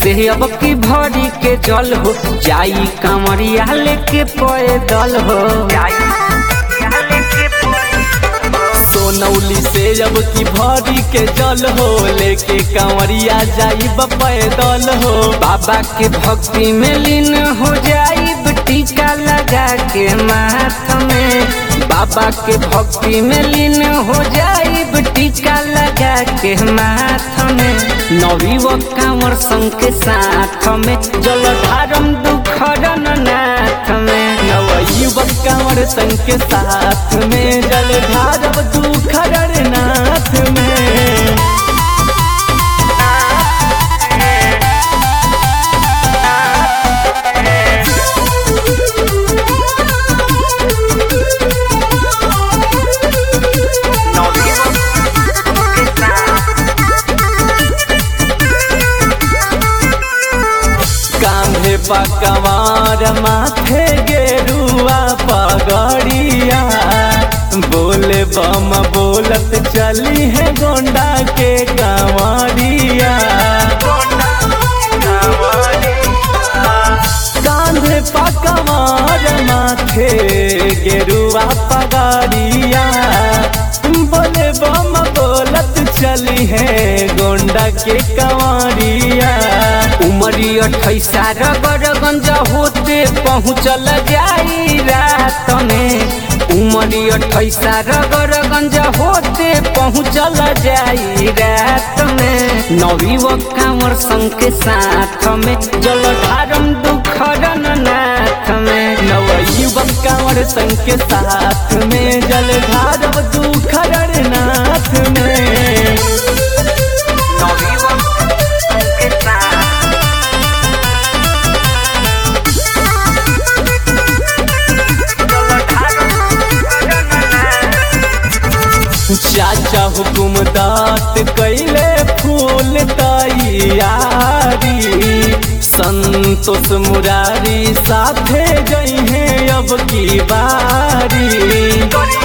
से अब की भरी के जल हो जाई कांवरिया लेके पैदल हो सोनौली से अब की भरी के जल हो लेके कांवरिया जाई पैदल हो बाबा के भक्ति में लीन हो जाई टीका लगा के माथ में बाबा के भक्ति में लीन हो जाई टीका लगा के माथ में नवी व कांवर संग के साथ में जल धारम दुखरन नाथ में नवयुवक कांवर संग के साथ में जल धारव दुखर नाथ में कांधे पकवार माथे गेरुआ पगड़िया बोले बम बोलत चली है गोंडा के कांवरिया कांधे पकवार माथे गेरुआ पगड़िया बोले बम बोलत चली है गोंडा के कंवरिया उमरी अठैसा रगरगंज होते पहुँचल जाई रात में उमरी अठैसा रगरगंज होते पहुँचल जाई रात में नवी व कांवर संग के साथ में जल धारम दुखरन नाथ में नवयुवक कांवर संग के साथ में जल धारव दुखर नाथ में चाचा हुकुम दात कैले फूल तैयारी संतोष मुरारी साथे गई है अब की बारी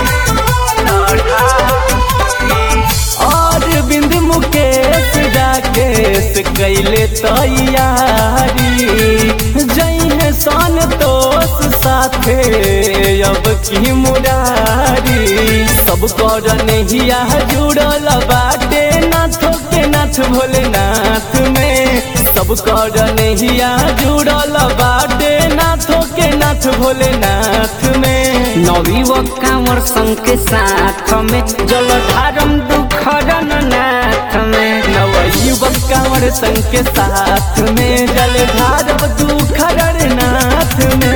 और बिंद मुकेश राकेश कैले तैयारी जई है संतोष साथे अब की मुरारी सब कर नहिया जुड़ल बाटे नाथ के नाथ भोलेनाथ में सब कर नहिया जुड़ल बाटे नाथ के नाथ भोलेनाथ में नवी व कांवर संग के साथ में जल धारम दुखरन नाथ में नवयुवक कांवर संग के साथ में जल धारव दुखर नाथ में